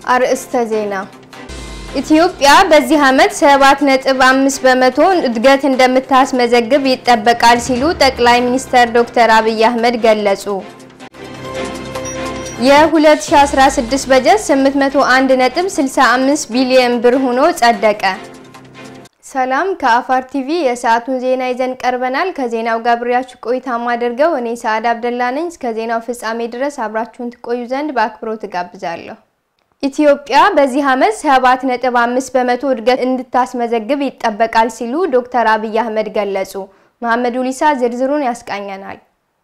አርእስተ ዜና ኢትዮጵያ በዚህ ዓመት 7.5 በመቶ እድገት እንደምታስመዘግብ ይጠበቃል ሲሉ ጠቅላይ ሚኒስትር ዶክተር አብይ አህመድ ገለጹ። የ2016 በጀት 801.65 ቢሊዮን ብር ሆኖ ጸደቀ። ሰላም ከአፋር ቲቪ የሰዓቱን ዜና ይዘን ቀርበናል። ከዜናው ጋር አብሬያችሁ ቆይታ ማደርገው እኔ ሰዓድ አብደላ ነኝ። እስከ ዜናው ፍጻሜ ድረስ አብራችሁን ትቆዩ ዘንድ በአክብሮት እጋብዛለሁ። ኢትዮጵያ በዚህ ዓመት 7.5 በመቶ እድገት እንድታስመዘግብ ይጠበቃል ሲሉ ዶክተር አብይ አህመድ ገለጹ። መሐመድ ኡሊሳ ዝርዝሩን ያስቃኘናል።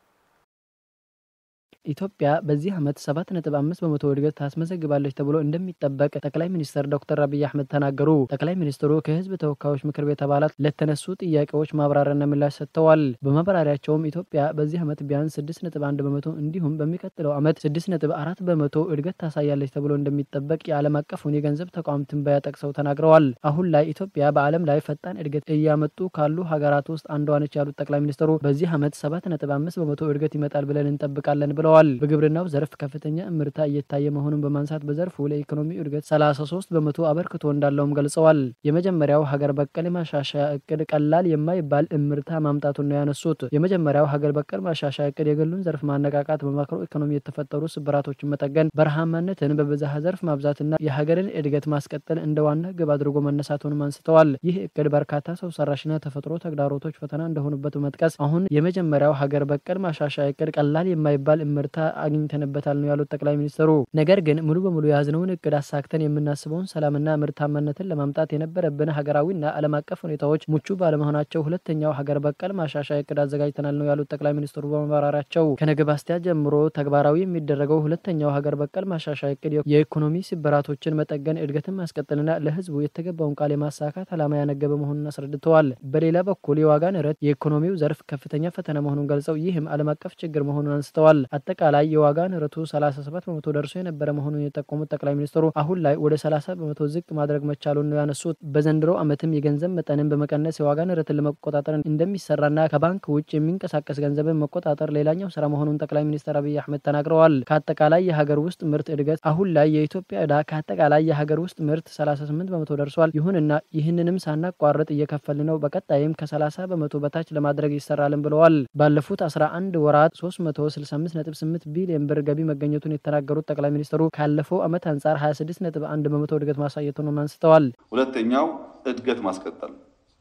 ኢትዮጵያ በዚህ ዓመት 7.5 በመቶ እድገት ታስመዘግባለች ተብሎ እንደሚጠበቅ ጠቅላይ ሚኒስትር ዶክተር አብይ አህመድ ተናገሩ። ጠቅላይ ሚኒስትሩ ከህዝብ ተወካዮች ምክር ቤት አባላት ለተነሱ ጥያቄዎች ማብራሪያና ምላሽ ሰጥተዋል። በማብራሪያቸውም ኢትዮጵያ በዚህ ዓመት ቢያንስ 6.1 በመቶ እንዲሁም በሚቀጥለው ዓመት 6.4 በመቶ እድገት ታሳያለች ተብሎ እንደሚጠበቅ የዓለም አቀፉን የገንዘብ ተቋም ትንበያ ጠቅሰው ተናግረዋል። አሁን ላይ ኢትዮጵያ በዓለም ላይ ፈጣን እድገት እያመጡ ካሉ ሀገራት ውስጥ አንዷ ነች ያሉት ጠቅላይ ሚኒስትሩ በዚህ ዓመት 7.5 በመቶ እድገት ይመጣል ብለን እንጠብቃለን ብለዋል። በግብርናው ዘርፍ ከፍተኛ እምርታ እየታየ መሆኑን በማንሳት በዘርፉ ለኢኮኖሚ እድገት 33 በመቶ አበርክቶ እንዳለውም ገልጸዋል። የመጀመሪያው ሀገር በቀል ማሻሻያ እቅድ ቀላል የማይባል እምርታ ማምጣቱን ነው ያነሱት። የመጀመሪያው ሀገር በቀል ማሻሻያ እቅድ የግሉን ዘርፍ ማነቃቃት፣ በማክሮ ኢኮኖሚ የተፈጠሩ ስብራቶችን መጠገን፣ በረሃማነትን በብዝሃ ዘርፍ ማብዛትና የሀገርን እድገት ማስቀጠል እንደ ዋና ግብ አድርጎ መነሳቱንም አንስተዋል። ይህ እቅድ በርካታ ሰው ሰራሽና ተፈጥሮ ተግዳሮቶች ፈተና እንደሆኑበት በመጥቀስ አሁን የመጀመሪያው ሀገር በቀል ማሻሻያ እቅድ ቀላል የማይባል እምርታ አግኝተንበታል ነው ያሉት ጠቅላይ ሚኒስትሩ። ነገር ግን ሙሉ በሙሉ የያዝነውን እቅድ አሳክተን የምናስበውን ሰላምና ምርታማነትን ለማምጣት የነበረብን ሀገራዊና ዓለም አቀፍ ሁኔታዎች ምቹ ባለመሆናቸው ሁለተኛው ሀገር በቀል ማሻሻያ እቅድ አዘጋጅተናል ነው ያሉት ጠቅላይ ሚኒስትሩ በማብራሪያቸው። ከነገ በስቲያ ጀምሮ ተግባራዊ የሚደረገው ሁለተኛው ሀገር በቀል ማሻሻያ እቅድ የኢኮኖሚ ስብራቶችን መጠገን፣ እድገትን ማስቀጠልና ለሕዝቡ የተገባውን ቃል የማሳካት ዓላማ ያነገበ መሆኑን አስረድተዋል። በሌላ በኩል የዋጋ ንረት የኢኮኖሚው ዘርፍ ከፍተኛ ፈተና መሆኑን ገልጸው ይህም ዓለም አቀፍ ችግር መሆኑን አንስተዋል። አጠቃላይ የዋጋ ንረቱ 37 በመቶ ደርሶ የነበረ መሆኑን የጠቆሙት ጠቅላይ ሚኒስትሩ አሁን ላይ ወደ 30 በመቶ ዝቅ ማድረግ መቻሉን ነው ያነሱት። በዘንድሮ ዓመትም የገንዘብ መጠንን በመቀነስ የዋጋ ንረትን ለመቆጣጠር እንደሚሰራና ከባንክ ውጭ የሚንቀሳቀስ ገንዘብን መቆጣጠር ሌላኛው ስራ መሆኑን ጠቅላይ ሚኒስትር አብይ አህመድ ተናግረዋል። ከአጠቃላይ የሀገር ውስጥ ምርት እድገት አሁን ላይ የኢትዮጵያ ዕዳ ከአጠቃላይ የሀገር ውስጥ ምርት 38 በመቶ ደርሷል። ይሁንና ይህንንም ሳናቋርጥ እየከፈል ነው። በቀጣይም ከ30 በመቶ በታች ለማድረግ ይሰራልን ብለዋል። ባለፉት 11 ወራት 365.8 ቢሊዮን ብር ገቢ መገኘቱን የተናገሩት ጠቅላይ ሚኒስትሩ ካለፈው ዓመት አንጻር 26.1 በመቶ እድገት ማሳየቱን አንስተዋል። ሁለተኛው እድገት ማስቀጠል፣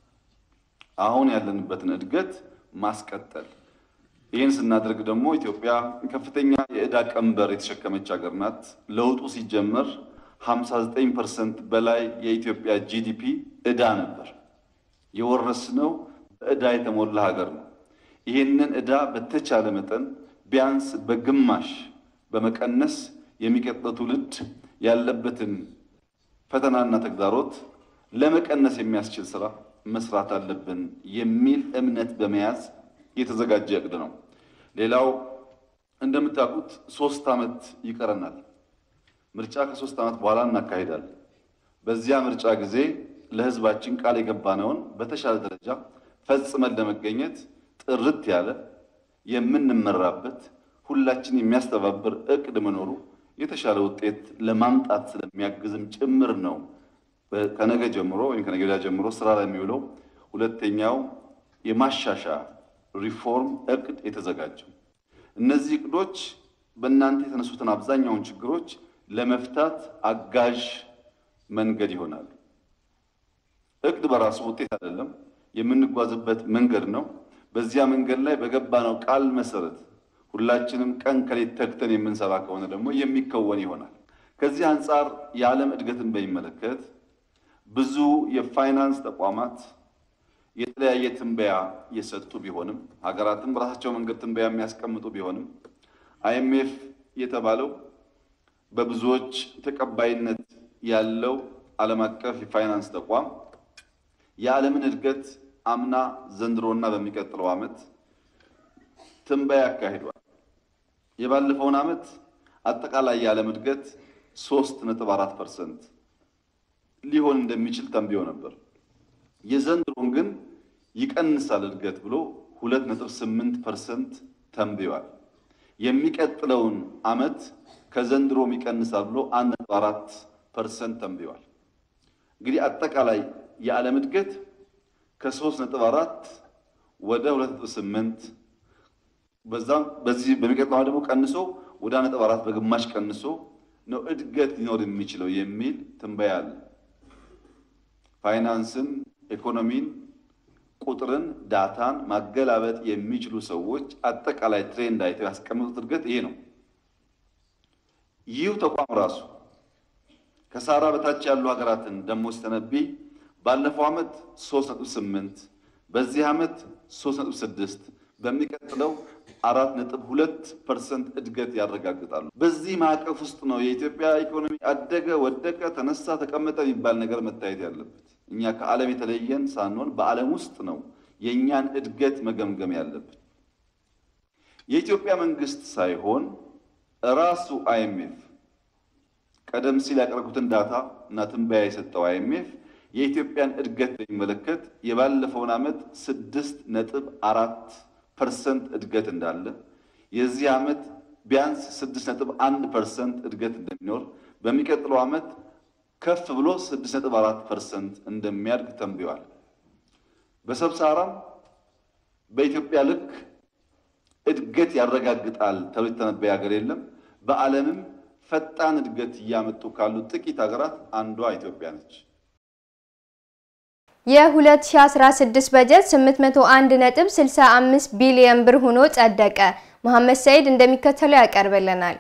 አሁን ያለንበትን እድገት ማስቀጠል። ይህን ስናደርግ ደግሞ ኢትዮጵያ ከፍተኛ የዕዳ ቀንበር የተሸከመች ሀገር ናት። ለውጡ ሲጀመር 59 ፐርሰንት በላይ የኢትዮጵያ ጂዲፒ ዕዳ ነበር። የወረስነው በዕዳ የተሞላ ሀገር ነው። ይህንን ዕዳ በተቻለ መጠን ቢያንስ በግማሽ በመቀነስ የሚቀጥለው ትውልድ ያለበትን ፈተናና ተግዳሮት ለመቀነስ የሚያስችል ስራ መስራት አለብን የሚል እምነት በመያዝ የተዘጋጀ እቅድ ነው። ሌላው እንደምታውቁት ሶስት ዓመት ይቀረናል። ምርጫ ከሶስት ዓመት በኋላ እናካሂዳለን። በዚያ ምርጫ ጊዜ ለሕዝባችን ቃል የገባነውን በተሻለ ደረጃ ፈጽመን ለመገኘት ጥርት ያለ የምንመራበት ሁላችን የሚያስተባብር እቅድ መኖሩ የተሻለ ውጤት ለማምጣት ስለሚያግዝም ጭምር ነው። ከነገ ጀምሮ ወይም ከነገ ወዲያ ጀምሮ ስራ ላይ የሚውለው ሁለተኛው የማሻሻያ ሪፎርም እቅድ የተዘጋጀው። እነዚህ እቅዶች በእናንተ የተነሱትን አብዛኛውን ችግሮች ለመፍታት አጋዥ መንገድ ይሆናል። እቅድ በራሱ ውጤት አይደለም፣ የምንጓዝበት መንገድ ነው። በዚያ መንገድ ላይ በገባነው ቃል መሰረት ሁላችንም ቀን ከሌት ተግተን የምንሰራ ከሆነ ደግሞ የሚከወን ይሆናል። ከዚህ አንጻር የዓለም እድገትን በሚመለከት ብዙ የፋይናንስ ተቋማት የተለያየ ትንበያ የሰጡ ቢሆንም ሀገራትም በራሳቸው መንገድ ትንበያ የሚያስቀምጡ ቢሆንም አይኤምኤፍ የተባለው በብዙዎች ተቀባይነት ያለው ዓለም አቀፍ የፋይናንስ ተቋም የዓለምን እድገት አምና ዘንድሮና በሚቀጥለው ዓመት ትንበያ ያካሂዷል። የባለፈውን ዓመት አጠቃላይ የዓለም እድገት ሶስት ነጥብ አራት ፐርሰንት ሊሆን እንደሚችል ተንብዮ ነበር። የዘንድሮን ግን ይቀንሳል እድገት ብሎ ሁለት ነጥብ ስምንት ፐርሰንት ተንብዮአል። የሚቀጥለውን ዓመት ከዘንድሮም ይቀንሳል ብሎ 1.4 ፐርሰንት ተንብዋል። እንግዲህ አጠቃላይ የዓለም እድገት ከ3.4 ወደ 2.8 በዛም በዚህ በሚቀጥለው ደግሞ ቀንሶ ወደ 1.4 በግማሽ ቀንሶ ነው እድገት ሊኖር የሚችለው የሚል ትንበያ አለ። ፋይናንስን፣ ኢኮኖሚን፣ ቁጥርን፣ ዳታን ማገላበጥ የሚችሉ ሰዎች አጠቃላይ ትሬንድ አይተው ያስቀመጡት እድገት ይሄ ነው። ይህ ተቋም ራሱ ከሳራ በታች ያሉ ሀገራትን ደግሞ ሲተነብይ ባለፈው ዓመት 3.8 በዚህ ዓመት 3.6 በሚቀጥለው 4.2 ፐርሰንት እድገት ያረጋግጣሉ። በዚህ ማዕቀፍ ውስጥ ነው የኢትዮጵያ ኢኮኖሚ አደገ፣ ወደቀ፣ ተነሳ፣ ተቀመጠ የሚባል ነገር መታየት ያለበት። እኛ ከዓለም የተለየን ሳንሆን በዓለም ውስጥ ነው የእኛን እድገት መገምገም ያለብን። የኢትዮጵያ መንግስት ሳይሆን ራሱ አይኤምኤፍ ቀደም ሲል ያቀረብኩትን ዳታ እና ትንበያ የሰጠው አይኤምኤፍ የኢትዮጵያን እድገት በሚመለከት የባለፈውን ዓመት ስድስት ነጥብ አራት ፐርሰንት እድገት እንዳለ የዚህ ዓመት ቢያንስ ስድስት ነጥብ አንድ ፐርሰንት እድገት እንደሚኖር በሚቀጥለው ዓመት ከፍ ብሎ ስድስት ነጥብ አራት ፐርሰንት እንደሚያድግ ተንብዋል። በሰብሳራም በኢትዮጵያ ልክ እድገት ያረጋግጣል ተብሎ የተነበየ ሀገር የለም። በዓለምም ፈጣን እድገት እያመጡ ካሉ ጥቂት ሀገራት አንዷ ኢትዮጵያ ነች። የ2016 በጀት 801.65 ቢሊዮን ብር ሆኖ ጸደቀ። መሐመድ ሰይድ እንደሚከተለው ያቀርብልናል።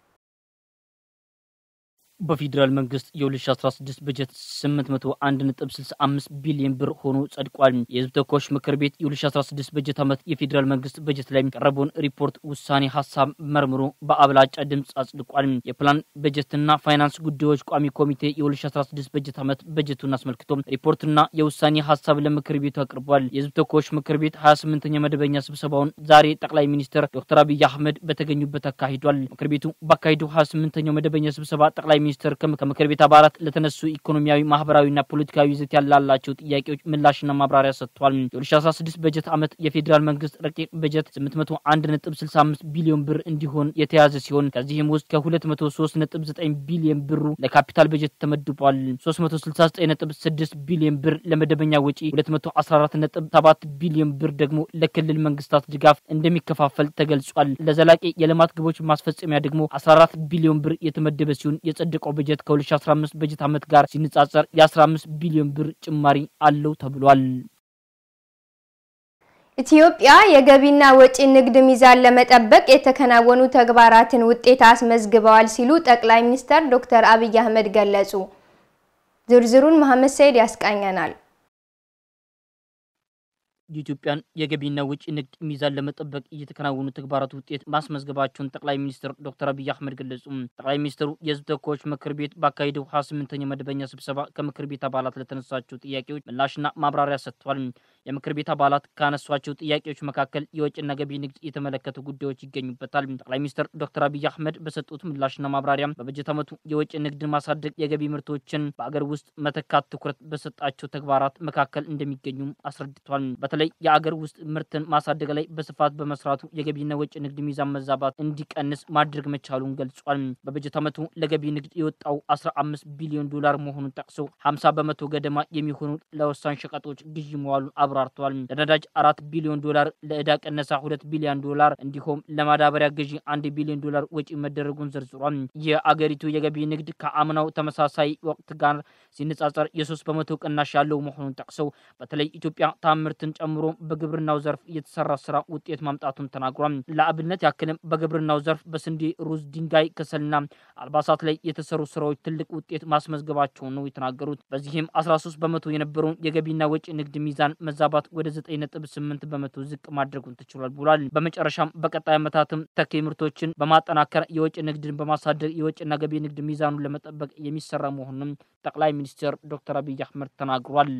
በፌዴራል መንግስት የ2016 በጀት 801.65 ቢሊዮን ብር ሆኖ ጸድቋል። የህዝብ ተወካዮች ምክር ቤት የ2016 በጀት ዓመት የፌዴራል መንግስት በጀት ላይ የቀረበውን ሪፖርት ውሳኔ ሀሳብ መርምሮ በአብላጫ ድምፅ አጽድቋል። የፕላን በጀትና ፋይናንስ ጉዳዮች ቋሚ ኮሚቴ የ2016 በጀት ዓመት በጀቱን አስመልክቶ ሪፖርትና የውሳኔ ሀሳብ ለምክር ቤቱ አቅርቧል። የህዝብ ተወካዮች ምክር ቤት 28ኛ መደበኛ ስብሰባውን ዛሬ ጠቅላይ ሚኒስትር ዶክተር አብይ አህመድ በተገኙበት አካሂዷል። ምክር ቤቱ ባካሄደው 28ኛው መደበኛ ስብሰባ ጠቅላይ ሚኒስትር ከምክር ቤት አባላት ለተነሱ ኢኮኖሚያዊ፣ ማህበራዊና ፖለቲካዊ ይዘት ያላላቸው ጥያቄዎች ምላሽና ማብራሪያ ሰጥቷል። የ2016 በጀት ዓመት የፌዴራል መንግስት ረቂቅ በጀት 801.65 ቢሊዮን ብር እንዲሆን የተያዘ ሲሆን ከዚህም ውስጥ ከ203.9 ቢሊዮን ብሩ ለካፒታል በጀት ተመድቧል። 369.6 ቢሊዮን ብር ለመደበኛ ወጪ፣ 214.7 ቢሊዮን ብር ደግሞ ለክልል መንግስታት ድጋፍ እንደሚከፋፈል ተገልጿል። ለዘላቂ የልማት ግቦች ማስፈጸሚያ ደግሞ 14 ቢሊዮን ብር የተመደበ ሲሆን የጸደቀው በጀት ከ2015 በጀት ዓመት ጋር ሲነጻጸር የ15 ቢሊዮን ብር ጭማሪ አለው ተብሏል። ኢትዮጵያ የገቢና ወጪ ንግድ ሚዛን ለመጠበቅ የተከናወኑ ተግባራትን ውጤት አስመዝግበዋል ሲሉ ጠቅላይ ሚኒስትር ዶክተር አብይ አህመድ ገለጹ። ዝርዝሩን መሐመድ ሰይድ ያስቃኘናል። የኢትዮጵያን የገቢና ወጪ ንግድ ሚዛን ለመጠበቅ እየተከናወኑ ተግባራት ውጤት ማስመዝገባቸውን ጠቅላይ ሚኒስትር ዶክተር አብይ አህመድ ገለጹ። ጠቅላይ ሚኒስትሩ የህዝብ ተወካዮች ምክር ቤት ባካሄደው 28ኛ መደበኛ ስብሰባ ከምክር ቤት አባላት ለተነሳቸው ጥያቄዎች ምላሽና ማብራሪያ ሰጥቷል። የምክር ቤት አባላት ካነሷቸው ጥያቄዎች መካከል የወጪና ገቢ ንግድ የተመለከቱ ጉዳዮች ይገኙበታል። ጠቅላይ ሚኒስትር ዶክተር አብይ አህመድ በሰጡት ምላሽና ማብራሪያ በበጀት ዓመቱ የወጪ ንግድን ማሳደግ፣ የገቢ ምርቶችን በአገር ውስጥ መተካት ትኩረት በሰጣቸው ተግባራት መካከል እንደሚገኙም አስረድቷል። በተለይ የአገር ውስጥ ምርትን ማሳደግ ላይ በስፋት በመስራቱ የገቢና ወጪ ንግድ ሚዛን መዛባት እንዲቀንስ ማድረግ መቻሉን ገልጿል። በበጀት ዓመቱ ለገቢ ንግድ የወጣው 15 ቢሊዮን ዶላር መሆኑን ጠቅሶ 50 በመቶ ገደማ የሚሆኑ ለወሳኝ ሸቀጦች ግዢ መዋሉን አብራርተዋል። ለነዳጅ አራት ቢሊዮን ዶላር፣ ለዕዳ ቀነሳ ሁለት ቢሊዮን ዶላር እንዲሁም ለማዳበሪያ ግዢ አንድ ቢሊዮን ዶላር ወጪ መደረጉን ዘርዝሯል። የአገሪቱ የገቢ ንግድ ከአምናው ተመሳሳይ ወቅት ጋር ሲነጻጸር የሶስት በመቶ ቅናሽ ያለው መሆኑን ጠቅሰው በተለይ ኢትዮጵያ ታምርትን ጨምሮ በግብርናው ዘርፍ የተሰራ ስራ ውጤት ማምጣቱን ተናግሯል። ለአብነት ያክልም በግብርናው ዘርፍ በስንዴ፣ ሩዝ፣ ድንጋይ ከሰልና አልባሳት ላይ የተሰሩ ስራዎች ትልቅ ውጤት ማስመዝገባቸውን ነው የተናገሩት። በዚህም 13 በመቶ የነበረውን የገቢና ወጪ ንግድ ሚዛን መዛባት ወደ 9.8 በመቶ ዝቅ ማድረጉን ተችሏል ብሏል። በመጨረሻም በቀጣይ ዓመታትም ተኪ ምርቶችን በማጠናከር የወጪ ንግድን በማሳደግ የወጪና ገቢ ንግድ ሚዛኑን ለመጠበቅ የሚሰራ መሆኑንም ጠቅላይ ሚኒስትር ዶክተር አብይ አህመድ ተናግሯል።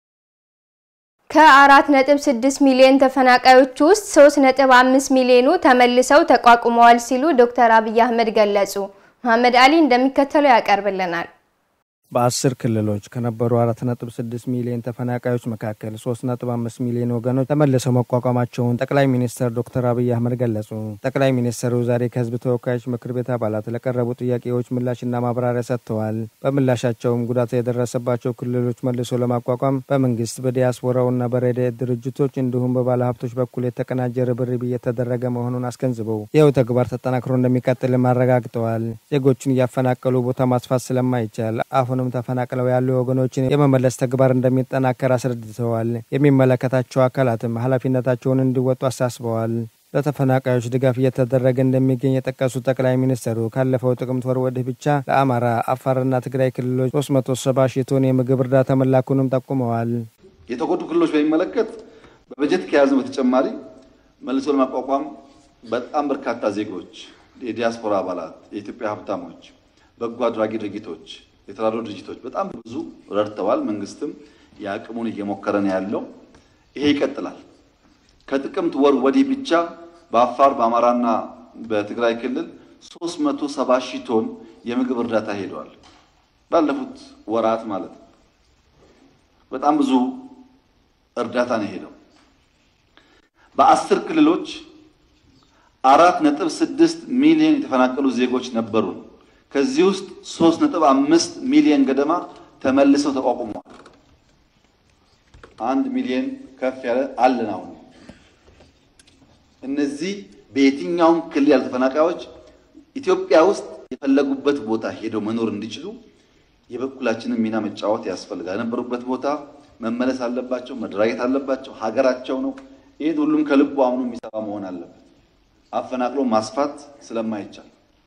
ከ4.6 ሚሊዮን ተፈናቃዮች ውስጥ 3.5 ሚሊዮኑ ተመልሰው ተቋቁመዋል ሲሉ ዶክተር አብይ አህመድ ገለጹ። መሐመድ አሊ እንደሚከተለው ያቀርብልናል። በአስር ክልሎች ከነበሩ አራት ነጥብ ስድስት ሚሊዮን ተፈናቃዮች መካከል ሶስት ነጥብ አምስት ሚሊዮን ወገኖች ተመልሰው መቋቋማቸውን ጠቅላይ ሚኒስትር ዶክተር አብይ አህመድ ገለጹ። ጠቅላይ ሚኒስትሩ ዛሬ ከህዝብ ተወካዮች ምክር ቤት አባላት ለቀረቡ ጥያቄዎች ምላሽና ማብራሪያ ሰጥተዋል። በምላሻቸውም ጉዳት የደረሰባቸው ክልሎች መልሶ ለማቋቋም በመንግስት በዲያስፖራውና በረድኤት ድርጅቶች እንዲሁም በባለሀብቶች በኩል የተቀናጀ ርብርብ እየተደረገ መሆኑን አስገንዝበው ይኸው ተግባር ተጠናክሮ እንደሚቀጥልም አረጋግጠዋል። ዜጎችን እያፈናቀሉ ቦታ ማስፋት ስለማይቻል አሁንም ተፈናቅለው ያሉ ወገኖችን የመመለስ ተግባር እንደሚጠናከር አስረድተዋል። የሚመለከታቸው አካላትም ኃላፊነታቸውን እንዲወጡ አሳስበዋል። ለተፈናቃዮች ድጋፍ እየተደረገ እንደሚገኝ የጠቀሱት ጠቅላይ ሚኒስትሩ ካለፈው ጥቅምት ወር ወዲህ ብቻ ለአማራ፣ አፋርና ትግራይ ክልሎች 370 ሺህ ቶን የምግብ እርዳታ መላኩንም ጠቁመዋል። የተጎዱ ክልሎች በሚመለከት በበጀት ከያዝነው በተጨማሪ መልሶ ለማቋቋም በጣም በርካታ ዜጎች፣ የዲያስፖራ አባላት፣ የኢትዮጵያ ሀብታሞች፣ በጎ አድራጊ ድርጅቶች የተራድኦ ድርጅቶች በጣም ብዙ ረድተዋል። መንግስትም የአቅሙን እየሞከረ ነው ያለው። ይሄ ይቀጥላል። ከጥቅምት ወር ወዲህ ብቻ በአፋር በአማራና በትግራይ ክልል 370 ሺህ ቶን የምግብ እርዳታ ሄደዋል። ባለፉት ወራት ማለት ነው። በጣም ብዙ እርዳታ ነው የሄደው። በአስር ክልሎች አራት ነጥብ ስድስት ሚሊዮን የተፈናቀሉ ዜጎች ነበሩን። ከዚህ ውስጥ ሶስት ነጥብ አምስት ሚሊዮን ገደማ ተመልሰው ተቋቁመዋል። አንድ ሚሊዮን ከፍ ያለ አለን። አሁን እነዚህ በየትኛውም ክልል ያሉ ተፈናቃዮች ኢትዮጵያ ውስጥ የፈለጉበት ቦታ ሄደው መኖር እንዲችሉ የበኩላችንን ሚና መጫወት ያስፈልጋል። የነበሩበት ቦታ መመለስ አለባቸው፣ መደራጀት አለባቸው። ሀገራቸው ነው። ይህን ሁሉም ከልቡ አምኖ የሚሰራ መሆን አለበት። አፈናቅሎ ማስፋት ስለማይቻል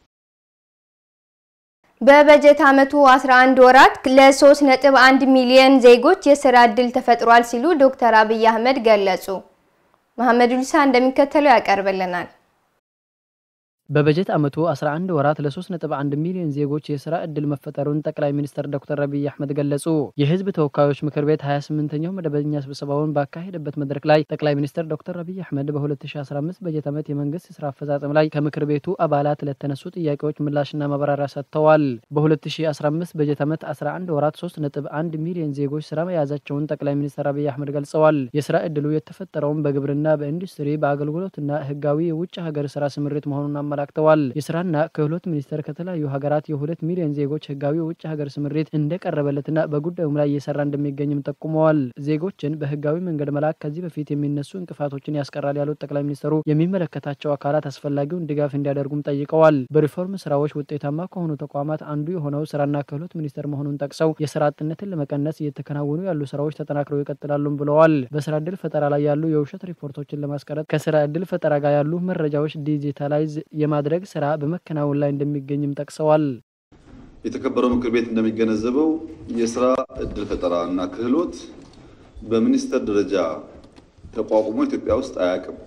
በበጀት ዓመቱ 11 ወራት ለ3.1 ሚሊዮን ዜጎች የስራ ዕድል ተፈጥሯል ሲሉ ዶክተር አብይ አህመድ ገለጹ። መሐመድ ሉሳ እንደሚከተለው ያቀርብልናል። በበጀት ዓመቱ 11 ወራት ለ3.1 ሚሊዮን ዜጎች የስራ ዕድል መፈጠሩን ጠቅላይ ሚኒስትር ዶክተር አብይ አህመድ ገለጹ። የህዝብ ተወካዮች ምክር ቤት 28ኛው መደበኛ ስብሰባውን ባካሄደበት መድረክ ላይ ጠቅላይ ሚኒስትር ዶክተር አብይ አህመድ በ2015 በጀት ዓመት የመንግስት ስራ አፈጻጸም ላይ ከምክር ቤቱ አባላት ለተነሱ ጥያቄዎች ምላሽና ማብራሪያ ሰጥተዋል። በ2015 በጀት ዓመት 11 ወራት 3.1 ሚሊዮን ዜጎች ስራ መያዛቸውን ጠቅላይ ሚኒስትር አብይ አህመድ ገልጸዋል። የስራ ዕድሉ የተፈጠረውም በግብርና፣ በኢንዱስትሪ፣ በአገልግሎትና ህጋዊ የውጭ ሀገር ስራ ስምሪት መሆኑን አመላክተዋል። የስራና ክህሎት ሚኒስቴር ከተለያዩ ሀገራት የሁለት ሚሊዮን ዜጎች ህጋዊ የውጭ ሀገር ስምሪት እንደቀረበለትና በጉዳዩም ላይ እየሰራ እንደሚገኝም ጠቁመዋል። ዜጎችን በህጋዊ መንገድ መላክ ከዚህ በፊት የሚነሱ እንቅፋቶችን ያስቀራል ያሉት ጠቅላይ ሚኒስትሩ የሚመለከታቸው አካላት አስፈላጊውን ድጋፍ እንዲያደርጉም ጠይቀዋል። በሪፎርም ስራዎች ውጤታማ ከሆኑ ተቋማት አንዱ የሆነው ስራና ክህሎት ሚኒስቴር መሆኑን ጠቅሰው የስራ አጥነትን ለመቀነስ እየተከናወኑ ያሉ ስራዎች ተጠናክረው ይቀጥላሉም ብለዋል። በስራ እድል ፈጠራ ላይ ያሉ የውሸት ሪፖርቶችን ለማስቀረት ከስራ እድል ፈጠራ ጋር ያሉ መረጃዎች ዲጂታላይዝ የማድረግ ስራ በመከናወን ላይ እንደሚገኝም ጠቅሰዋል። የተከበረው ምክር ቤት እንደሚገነዘበው የስራ እድል ፈጠራ እና ክህሎት በሚኒስቴር ደረጃ ተቋቁሞ ኢትዮጵያ ውስጥ አያውቅም።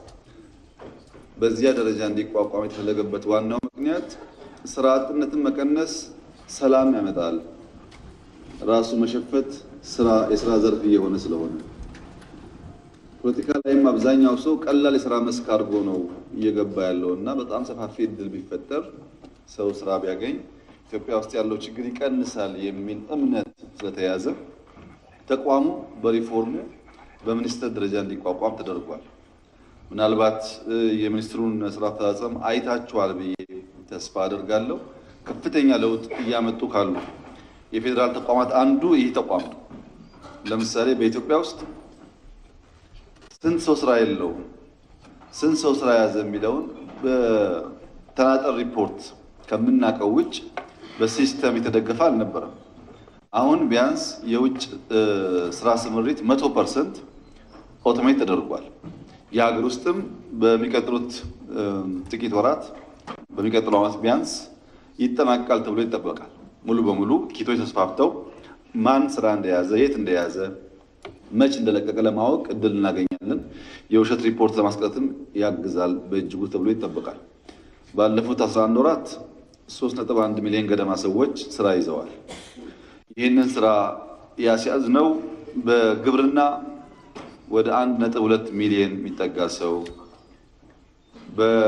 በዚያ ደረጃ እንዲቋቋም የተፈለገበት ዋናው ምክንያት ስራ አጥነትን መቀነስ ሰላም ያመጣል፣ ራሱ መሸፈት ስራ የስራ ዘርፍ እየሆነ ስለሆነ ፖለቲካ ላይም አብዛኛው ሰው ቀላል የስራ መስክ አድርጎ ነው እየገባ ያለው እና በጣም ሰፋፊ እድል ቢፈጠር ሰው ስራ ቢያገኝ ኢትዮጵያ ውስጥ ያለው ችግር ይቀንሳል የሚል እምነት ስለተያዘ ተቋሙ በሪፎርሙ በሚኒስትር ደረጃ እንዲቋቋም ተደርጓል። ምናልባት የሚኒስትሩን ስራ አፈጻጸም አይታችኋል ብዬ ተስፋ አደርጋለሁ። ከፍተኛ ለውጥ እያመጡ ካሉ የፌዴራል ተቋማት አንዱ ይህ ተቋም ነው። ለምሳሌ በኢትዮጵያ ውስጥ ስንት ሰው ስራ የለውም፣ ስንት ሰው ስራ ያዘ የሚለውን በተናጠር ሪፖርት ከምናውቀው ውጭ በሲስተም የተደገፈ አልነበረም። አሁን ቢያንስ የውጭ ስራ ስምሪት መቶ ፐርሰንት ኦቶሜት ተደርጓል። የሀገር ውስጥም በሚቀጥሉት ጥቂት ወራት በሚቀጥለው ዓመት ቢያንስ ይጠናቀቃል ተብሎ ይጠበቃል። ሙሉ በሙሉ ኪቶች ተስፋፍተው ማን ስራ እንደያዘ የት እንደያዘ መች እንደለቀቀ ለማወቅ እድል እናገኛለን። የውሸት ሪፖርት ለማስቀረትም ያግዛል በእጅጉ ተብሎ ይጠበቃል። ባለፉት 11 ወራት 3.1 ሚሊዮን ገደማ ሰዎች ስራ ይዘዋል። ይህንን ስራ ያስያዝነው በግብርና ወደ 1.2 ሚሊዮን የሚጠጋ ሰው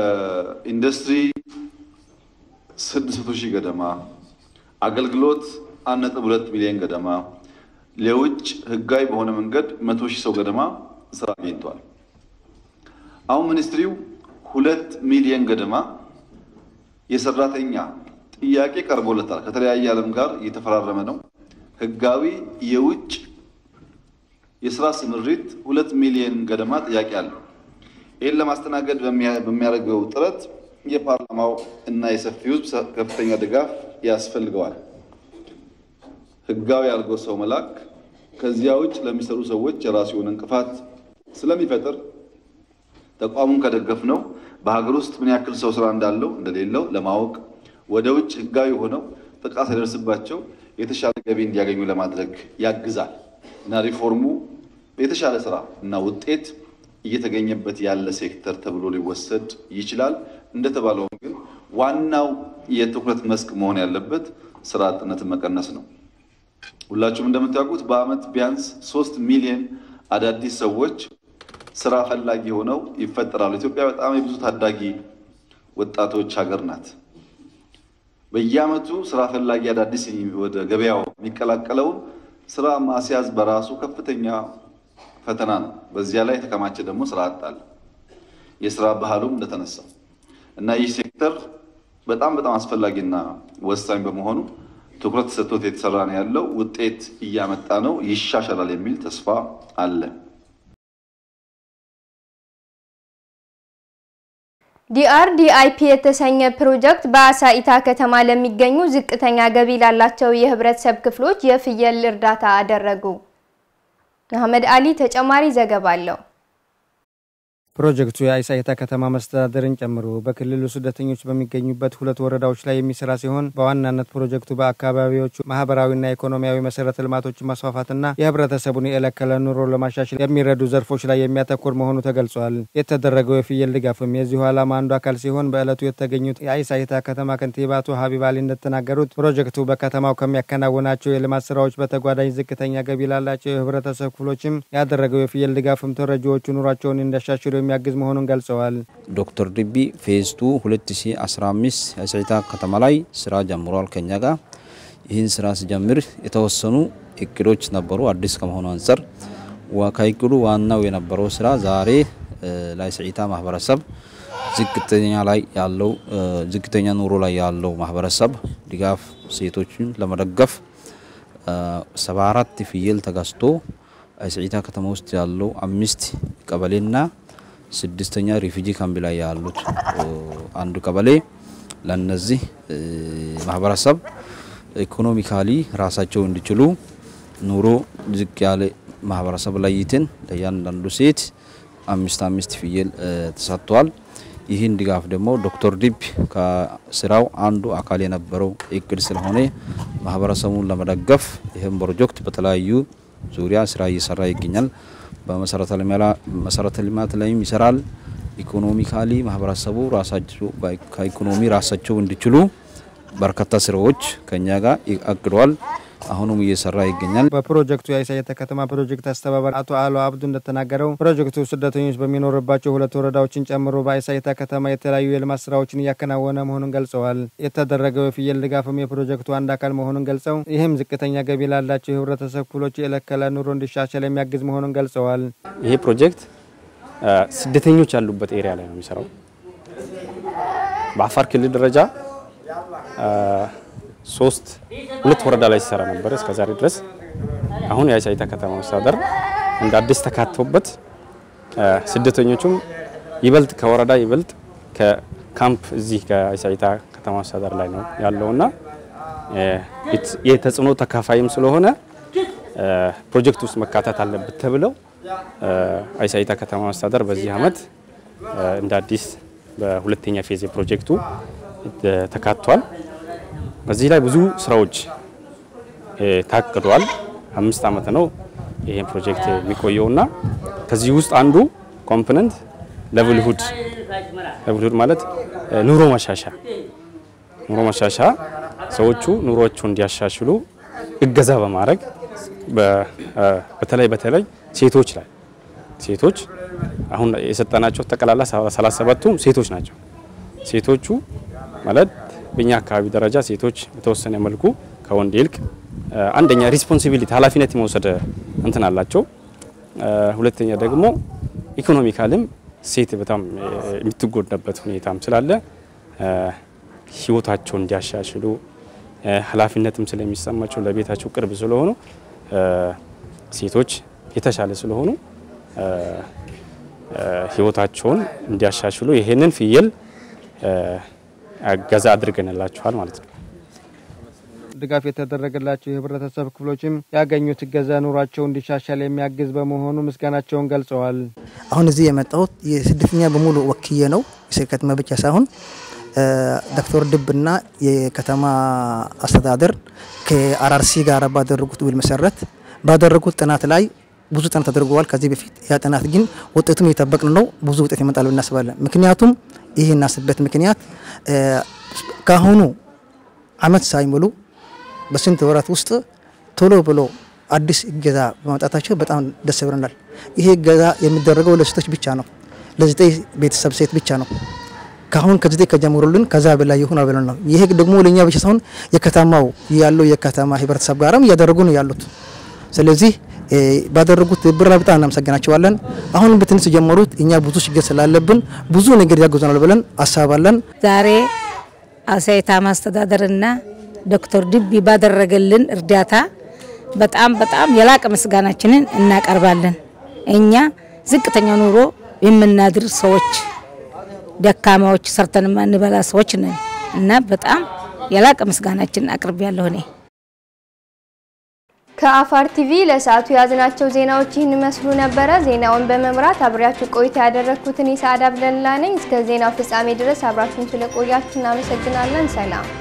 በኢንዱስትሪ 600 ሺህ ገደማ አገልግሎት አንድ ነጥብ ሁለት ሚሊዮን ገደማ ለውጭ ህጋዊ በሆነ መንገድ መቶ ሺህ ሰው ገደማ ስራ አግኝቷል። አሁን ሚኒስትሪው ሁለት ሚሊዮን ገደማ የሰራተኛ ጥያቄ ቀርቦለታል። ከተለያየ ዓለም ጋር እየተፈራረመ ነው። ህጋዊ የውጭ የስራ ስምሪት ሁለት ሚሊዮን ገደማ ጥያቄ አለው። ይህን ለማስተናገድ በሚያደርገው ጥረት የፓርላማው እና የሰፊው ህዝብ ከፍተኛ ድጋፍ ያስፈልገዋል። ህጋዊ አድርጎ ሰው መላክ ከዚያ ውጭ ለሚሰሩ ሰዎች የራሱ የሆነ እንቅፋት ስለሚፈጥር ተቋሙን ከደገፍ ነው በሀገር ውስጥ ምን ያክል ሰው ስራ እንዳለው እንደሌለው ለማወቅ ወደ ውጭ ህጋዊ ሆነው ጥቃት ሳይደርስባቸው የተሻለ ገቢ እንዲያገኙ ለማድረግ ያግዛል እና ሪፎርሙ የተሻለ ስራ እና ውጤት እየተገኘበት ያለ ሴክተር ተብሎ ሊወሰድ ይችላል። እንደተባለውም ግን ዋናው የትኩረት መስክ መሆን ያለበት ስራ አጥነትን መቀነስ ነው። ሁላችሁም እንደምታውቁት በአመት ቢያንስ ሶስት ሚሊዮን አዳዲስ ሰዎች ስራ ፈላጊ ሆነው ይፈጠራሉ። ኢትዮጵያ በጣም የብዙ ታዳጊ ወጣቶች ሀገር ናት። በየአመቱ ስራ ፈላጊ አዳዲስ ወደ ገበያው የሚቀላቀለውን ስራ ማስያዝ በራሱ ከፍተኛ ፈተና ነው። በዚያ ላይ የተከማቸ ደግሞ ስራ አጣል የስራ ባህሉም እንደተነሳው እና ይህ ሴክተር በጣም በጣም አስፈላጊና ወሳኝ በመሆኑ ትኩረት ሰጥቶት የተሰራ ነው ያለው። ውጤት እያመጣ ነው፣ ይሻሻላል የሚል ተስፋ አለ። ዲአርዲአይፒ የተሰኘ ፕሮጀክት በአሳኢታ ከተማ ለሚገኙ ዝቅተኛ ገቢ ላላቸው የህብረተሰብ ክፍሎች የፍየል እርዳታ አደረጉ። አህመድ አሊ ተጨማሪ ዘገባ አለው። ፕሮጀክቱ የአሳይታ ከተማ መስተዳደርን ጨምሮ በክልሉ ስደተኞች በሚገኙበት ሁለት ወረዳዎች ላይ የሚሰራ ሲሆን በዋናነት ፕሮጀክቱ በአካባቢዎቹ ማህበራዊና ኢኮኖሚያዊ መሰረተ ልማቶችን ማስፋፋትና የህብረተሰቡን የዕለት ከዕለት ኑሮ ለማሻሻል የሚረዱ ዘርፎች ላይ የሚያተኩር መሆኑ ተገልጿል። የተደረገው የፍየል ድጋፍም የዚሁ ዓላማ አንዱ አካል ሲሆን በዕለቱ የተገኙት የአሳይታ ከተማ ከንቲባ አቶ ሀቢብ አሊ እንደተናገሩት ፕሮጀክቱ በከተማው ከሚያከናውናቸው የልማት ስራዎች በተጓዳኝ ዝቅተኛ ገቢ ላላቸው የህብረተሰብ ክፍሎችም ያደረገው የፍየል ድጋፍም ተረጂዎቹ ኑሯቸውን እንዲያሻሽሉ የሚያግዝ መሆኑን ገልጸዋል። ዶክተር ድቢ ፌዝቱ 2015 የአሳይታ ከተማ ላይ ስራ ጀምሯል ከኛ ጋር። ይህን ስራ ሲጀምር የተወሰኑ እቅዶች ነበሩ። አዲስ ከመሆኑ አንጻር ከእቅዱ ዋናው የነበረው ስራ ዛሬ ለአሳይታ ማህበረሰብ ዝቅተኛ ላይ ያለው ዝቅተኛ ኑሮ ላይ ያለው ማህበረሰብ ድጋፍ ሴቶችን ለመደገፍ 74 ፍየል ተገዝቶ አሳይታ ከተማ ውስጥ ያለው አምስት ቀበሌና ስድስተኛ ሪፊጂ ካምፕ ላይ ያሉት አንዱ ቀበሌ ለነዚህ ማህበረሰብ ኢኮኖሚካሊ ራሳቸው እንዲችሉ ኑሮ ዝቅ ያለ ማህበረሰብ ለይትን ለእያንዳንዱ ሴት አምስት አምስት ፍየል ተሰጥቷል። ይህን ድጋፍ ደግሞ ዶክተር ዲብ ከስራው አንዱ አካል የነበረው እቅድ ስለሆነ ማህበረሰቡን ለመደገፍ ይህን ፕሮጀክት በተለያዩ ዙሪያ ስራ እየሰራ ይገኛል። በመሰረተ ልማት ላይም ይሰራል። ኢኮኖሚካሊ ማህበረሰቡ ራሳቸው ከኢኮኖሚ ራሳቸው እንዲችሉ በርካታ ስራዎች ከኛ ጋር አቅዷል። አሁኑም እየሰራ ይገኛል። በፕሮጀክቱ የአሳይታ ከተማ ፕሮጀክት አስተባባሪ አቶ አሎ አብዱ እንደተናገረው ፕሮጀክቱ ስደተኞች በሚኖርባቸው ሁለት ወረዳዎችን ጨምሮ በአሳይታ ከተማ የተለያዩ የልማት ስራዎችን እያከናወነ መሆኑን ገልጸዋል። የተደረገው የፍየል ድጋፍም የፕሮጀክቱ አንድ አካል መሆኑን ገልጸው ይህም ዝቅተኛ ገቢ ላላቸው የህብረተሰብ ክፍሎች የዕለት ከዕለት ኑሮ እንዲሻሻል የሚያግዝ መሆኑን ገልጸዋል። ይሄ ፕሮጀክት ስደተኞች ያሉበት ኤሪያ ላይ ነው የሚሰራው። በአፋር ክልል ደረጃ ሶስት ሁለት ወረዳ ላይ ሲሰራ ነበር እስከ ዛሬ ድረስ። አሁን የአሳይታ ከተማ መስተዳደር እንደ አዲስ ተካቶበት ስደተኞቹም ይበልጥ ከወረዳ ይበልጥ ከካምፕ እዚህ ከአሳይታ ከተማ መስተዳደር ላይ ነው ያለውና የተጽዕኖ ተካፋይም ስለሆነ ፕሮጀክት ውስጥ መካተት አለበት ተብለው አሳይታ ከተማ መስተዳደር በዚህ አመት እንደ አዲስ በሁለተኛ ፌዝ ፕሮጀክቱ ተካቷል። በዚህ ላይ ብዙ ስራዎች ታቅዷል። አምስት አመት ነው ይሄን ፕሮጀክት የሚቆየውና ከዚህ ውስጥ አንዱ ኮምፖነንት ለብልሁድ ለብልሁድ ማለት ኑሮ ማሻሻ ኑሮ ማሻሻ ሰዎቹ ኑሮቸው እንዲያሻሽሉ እገዛ በማድረግ በተለይ በተለይ ሴቶች ላይ ሴቶች አሁን የሰጠናቸው ጠቅላላ 37ቱም ሴቶች ናቸው። ሴቶቹ ማለት በእኛ አካባቢ ደረጃ ሴቶች በተወሰነ መልኩ ከወንድ ይልቅ አንደኛ ሪስፖንሲቢሊቲ ኃላፊነት የመውሰድ እንትን አላቸው። ሁለተኛ ደግሞ ኢኮኖሚካልም ሴት በጣም የምትጎዳበት ሁኔታም ስላለ ህይወታቸውን እንዲያሻሽሉ ኃላፊነትም ስለሚሰማቸው ለቤታቸው ቅርብ ስለሆኑ ሴቶች የተሻለ ስለሆኑ ህይወታቸውን እንዲያሻሽሉ ይሄንን ፍየል እገዛ አድርገንላቸዋል ማለት ነው። ድጋፍ የተደረገላቸው የህብረተሰብ ክፍሎችም ያገኙት እገዛ ኑሯቸው እንዲሻሻል የሚያግዝ በመሆኑ ምስጋናቸውን ገልጸዋል። አሁን እዚህ የመጣሁት የስደተኛ በሙሉ ወክዬ ነው። የከተማ ብቻ ሳይሆን ዶክተር ድብና የከተማ አስተዳደር ከአራርሲ ጋር ባደረጉት ውል መሰረት ባደረጉት ጥናት ላይ ብዙ ጥናት ተደርገዋል ከዚህ በፊት። ያ ጥናት ግን ውጤቱን እየጠበቅን ነው። ብዙ ውጤት ይመጣል እናስባለን። ምክንያቱም ይህ እናስበት ምክንያት ከአሁኑ አመት ሳይሞሉ በስንት ወራት ውስጥ ቶሎ ብሎ አዲስ እገዛ በማውጣታቸው በጣም ደስ ብለናል። ይሄ እገዛ የሚደረገው ለሴቶች ብቻ ነው፣ ለዘጠኝ ቤተሰብ ሴት ብቻ ነው። ካሁን ከዘጠኝ ከጀምሩልን ከዛ በላይ ይሁን ብለን ነው። ይሄ ደግሞ ለእኛ ብቻ ሳይሆን የከተማው ያለው የከተማ ህብረተሰብ ጋርም እያደረጉ ነው ያሉት። ስለዚህ ባደረጉት ብራ በጣም እናመሰግናቸዋለን። አሁን በትንሽ ጀመሩት። እኛ ብዙ ችግር ስላለብን ብዙ ነገር ያግዙናል ብለን አሳባለን። ዛሬ አሳይታ ማስተዳደርና ዶክተር ድቢ ባደረገልን እርዳታ በጣም በጣም የላቀ ምስጋናችንን እናቀርባለን። እኛ ዝቅተኛ ኑሮ የምናድር ሰዎች፣ ደካማዎች፣ ሰርተን የማንበላ ሰዎች ነን እና በጣም የላቀ ምስጋናችንን አቅርቤያለሁ እኔ። ከአፋር ቲቪ ለሰዓቱ የያዝናቸው ዜናዎች ይህን ይመስሉ ነበረ። ዜናውን በመምራት አብሬያችሁ ቆይታ ያደረግኩትን የሰዓድ አብደላ ነኝ። እስከ ዜናው ፍጻሜ ድረስ አብራችሁን ስለቆያችሁ እናመሰግናለን። ሰላም